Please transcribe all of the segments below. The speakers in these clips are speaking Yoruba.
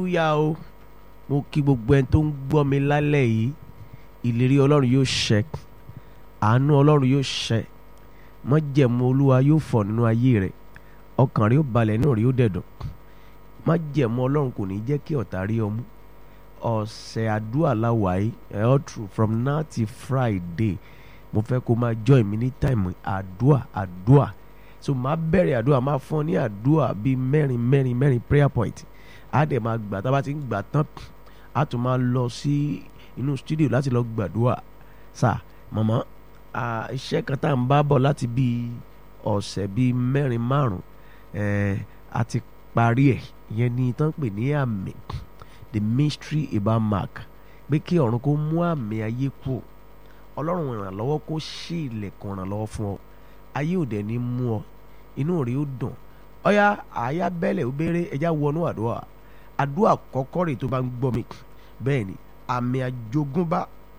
hallelujah o mo kí gbogbo ẹni tó ń gbọ́ mi lálẹ́ yìí ìlérí ọlọ́run yóò ṣẹ àánú ọlọ́run yóò ṣẹ májẹ̀mú olúwa yóò fọ̀ nínú ayé rẹ̀ ọkàn rẹ̀ yóò balẹ̀ inú rẹ̀ yóò dẹ̀dùn májẹ̀mú ọlọ́run kò ní jẹ́ kí ọ̀tá rí ọ mú ọ̀sẹ̀ àdúrà láwàáyé all through from now till friday mo fẹ́ kó máa join mi ní time àdúrà àdúrà so máa bẹ̀rẹ̀ àdúrà máa fún ọ ní àdúrà bíi mẹ́rin mẹ́rin mẹ́rin prayer point á dẹ̀ máa gbà tá a bá ti ń gbà tán á tún máa lọ sí inú studio láti lọ gbàdúrà sà màmá iṣẹ́ kan tá à ń bá bọ̀ láti bíi ọ̀sẹ̀ bíi mẹ́rin márùn a ti parí ẹ̀ ìyẹn ni tán pè ní àmì the mystery about mark pé kí ọ̀run kó mú àmì ayé kú ọlọ́run ìrànlọ́wọ́ kó ṣí ilẹ̀kùn ìrànlọ́wọ́ fún ọ ayé ò dẹ̀ ní mú ọ inú rẹ̀ ó dùn ọ̀yá àyà bẹ́lẹ̀ ó béèrè ẹja wọnú àdúrà àdúrà kọ́kọ́ rè tó bá ń gbọ́ mi bẹ́ẹ̀ ni àmì àjogúnbá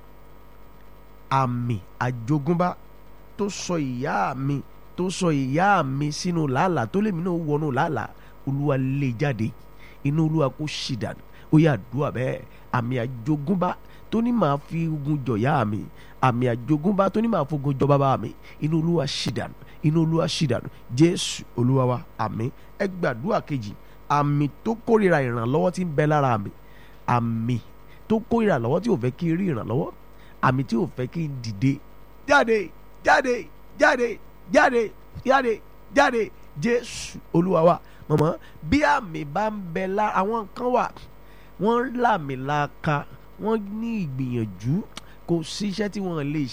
àmì àjogúnbá tó sọ ìyá mi tó sọ ìyá mi sínú làálàá tó lèmi náà wọnú làálàá olúwa lè jáde inú olúwa kó ṣì dànù ó yà àdúrà bẹ́ẹ̀ àmì àjogúnbá tó ní màá fi ogun jọ̀yà mi àmì àjogúnbá tó ní màá fogun jọ bàbá mi inú olúwa ṣì dànù inú olúwa ṣì dànù jésù olúwa wa àmì ẹ gbàdúrà kejì àmì tó kórìíra ìrànlọ́wọ́ tí ń bẹ lára mi àmì tó kórìíra lọ́wọ́ tí ò fẹ́ kí n rí ìrànlọ́wọ́ àmì tí ò fẹ́ kí n dìde jáde jáde jáde jáde jáde jáde jésù olúwa wa mọ̀mọ́ bí àmì bá ń bẹ lára àwọn kan wà wọ́n lámì láka wọ́n ní ìgbìyànjú kò sí iṣẹ́ tí wọ́n lè